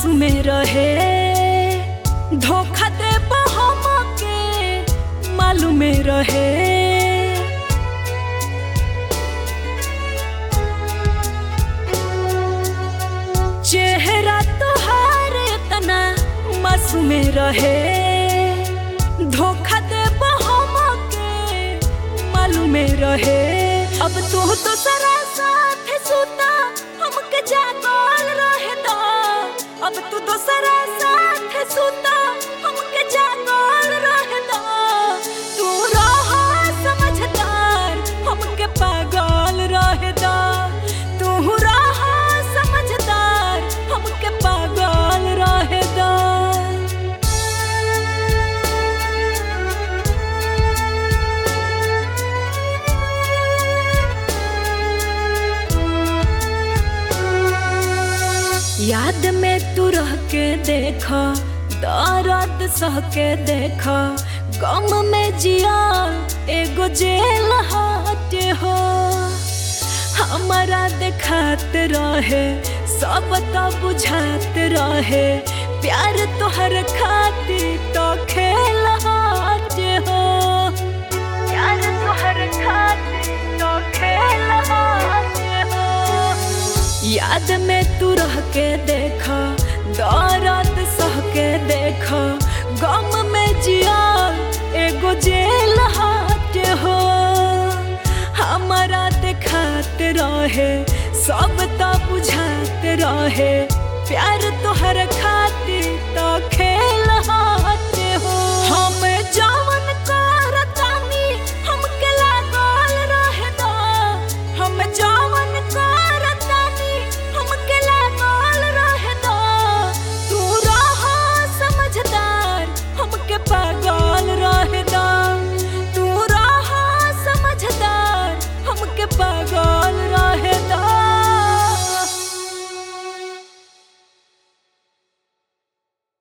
मासूम रहे धोखा दे हमके मालूम रहे चेहरा तोहार इतना मासूम रहे धोखा दे हमके मालूम रहे अब तू तो सरा साथ सुता हमके जागल रहे दा अब तू तो सरा साथ सुता हमके जागल रहे दा तू रहा समझदार हमके पागल रहे दा तू रहा समझदार हमके पागल रहे दा याद में तू रह के देख दर्द सह के देख गम में जिया एगो जेल हाट हो हमारा देखात रहे सब तो बुझात रहे प्यार तोहर खातिर तो खेल हाट हो प्यार तोहर खातिर तो खेल हाट हो याद में तू रह के देख दर्द सह के देख गम में जिया एगो जेल हाट हो हमारा देखात रहे सब तो बुझात रहे प्यार तोहर खातिर तो खेल